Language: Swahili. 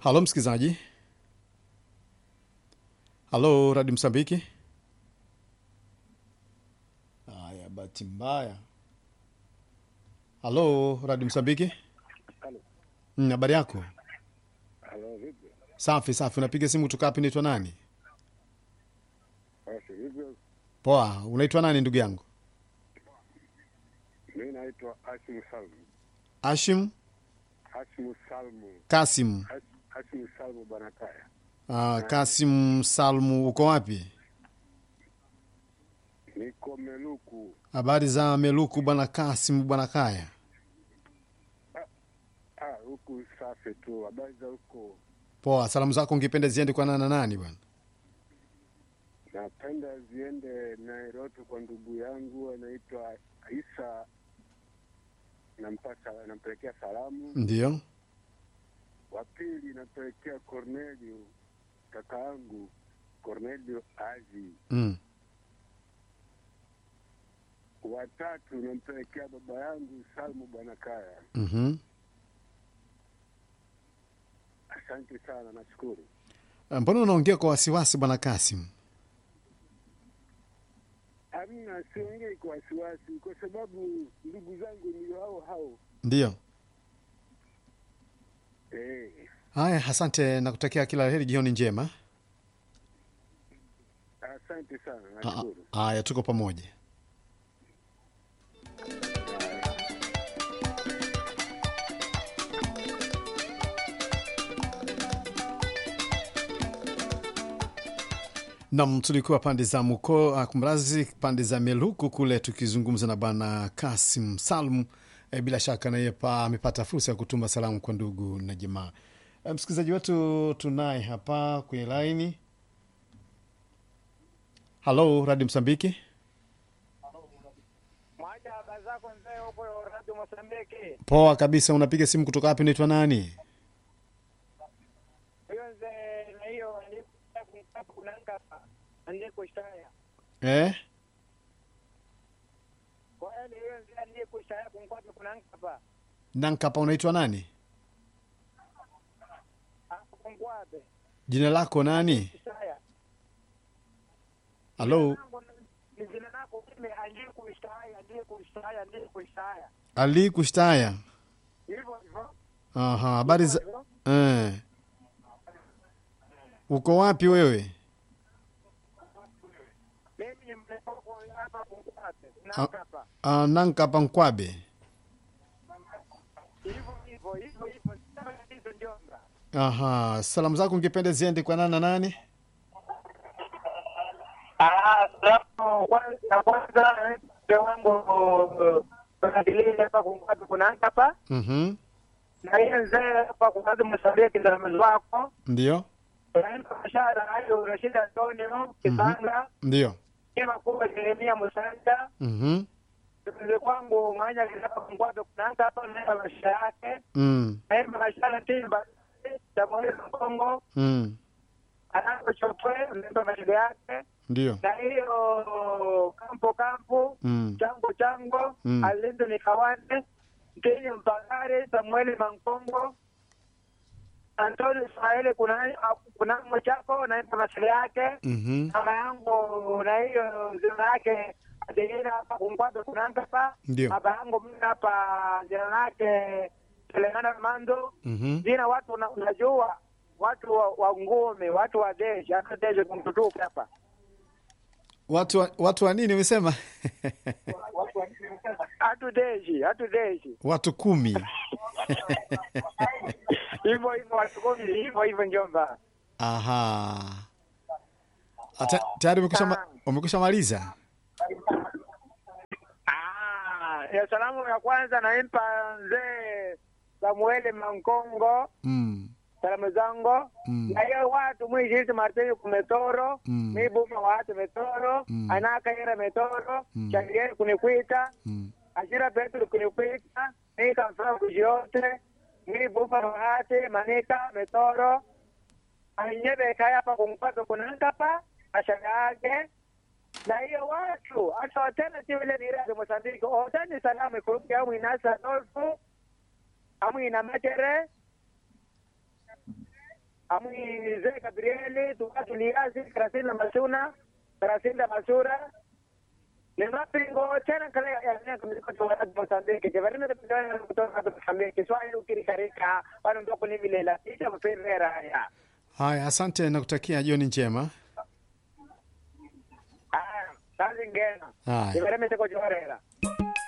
halo msikilizaji halo radi msambiki haya bahati mbaya halo radi msambiki Halo. Mm, habari yako Halo, vipi? safi safi unapiga simu kutoka wapi naitwa nani Basi hivyo, poa unaitwa nani ndugu yangu mi naitwa Hashim Salmu. ashim Hashim Salmu. kasim Hash- Hashim Salmu Banakaya. uh, kasim salmu uko wapi Niko Meluku. habari za meluku bwana kasim bwana kaya Ah, huku safi tu. Habari za huko? poa salamu zako ungependa ziende kwa nana na nani bwana Napenda ziende Nairobi kwa ndugu yangu anaitwa Isa. Nampata, nampelekea salamu. ndio Wa pili nampelekea Cornelio, kaka yangu Cornelio Azi. mm. Watatu nampelekea baba yangu Salmu Banakaya. mm-hmm. Asante sana, nashukuru. mbona unaongea kwa wasiwasi bwana kasim Hamna, siongei kwa wasiwasi, kwa sababu ndugu zangu ndio hao hao. ndio Eh, haya asante nakutakia kila heri jioni njema asante sana, Ah, nashukuru. ah, haya tuko pamoja nam tulikuwa pande za muko uh, kumrazi pande za meluku kule tukizungumza na bwana kasim salmu e, bila shaka naye pa amepata fursa ya kutuma salamu kwa ndugu na jamaa e, msikilizaji wetu tunaye hapa kwenye laini halo radi msambiki Mwaja habari zako mzee huko Radio Mosambiki. poa kabisa unapiga simu kutoka wapi unaitwa nani Hiyo mzee na hiyo alikuwa kunanga ndiye kushtaya. eh? Kwa hiyo hiyo mzee ndiye kushtaya kunkwapa kunanga hapa. nankapa unaitwa nani Hapo kunkwape. jina lako nani Kushtaya. halo Ni jina lako mimi ndiye kushtaya, ndiye kushtaya, ndiye kushtaya. ali kushtaya Hivyo hivyo. aha habari za Hivyo. eh. uko wapi wewe Mimi ni mlekoko hapa kunkwape. Kunanga hapa. uh, nankapa nkwabe Hivyo hivyo, hivyo hivyo. Sema hizo njomba. aha salamu zako ungependa ziende kwa nani na nani Ah, salamu kwanza kwanza mzee wangu tunadilili hapa kungapi kuna hapa mm-hmm. na hiyo mzee hapa kungapi msabiki na mzee wako ndio tunaenda mashara hayo Rashid Antonio Kisanga ndio kima kubwa Jeremia Musanda mm-hmm. mzee kwangu mwanya hapa kungapi kuna hapa na maisha yake mm. na mashara timba Jamhuri ya Kongo mm. anapochopwe ndio maisha yake ndio na hiyo kampo kampo mm. chango chango Mm. alindo ni kawane mteni mpagare samueli mankongo antoni israeli kuna kunamo chako naimba masele yake mm-hmm. mama yangu na hiyo jina yake adeina hapa kunkwabe kunankapa Ndio. baba yangu mimi hapa jina lake selemana mando mm-hmm. jina watu una- unajua watu wa, wa ngome watu wa deshi hata deshi kumtutuku hapa watu wa, watu wa nini umesema hatu deshi hatu deshi watu kumi hivyo hivyo watu kumi hivyo hivyo njomba aha Ata- tayari umekusha ma- umekusha maliza Ah, ya salamu ya kwanza naimpa mzee Samueli Mankongo mm. salamu zangu Mm. na hiyo watu mwishizi Martini kumetoro Mm. mibuma watu metoro Mm. anakaira metoro Mm. changeri kunikwita Mm. ashira Petro kunikwita nikamfaa kujiote mibuma wate manika metoro anyebeka hapa kumpata kunankapa ashara yake na hiyo watu hata alternative ile ni radio Mozambique otani salamu kurupi amu inasa Adolfo amu ina Machere amwi Zee Gabrieli, Tukatu Liasi, Krasinda Masuna, Krasinda Masura, Lemapingo, tena kale ya kumziko tu watu Mozambique, jevarina de pindana kutoka Mozambique, swali ukirikarika, wanu ndoko ni milela, ita mpendera haya. Haya, asante na kutakia jioni njema. Ah, kazi ngena. Haya. Jevarina teko jorera.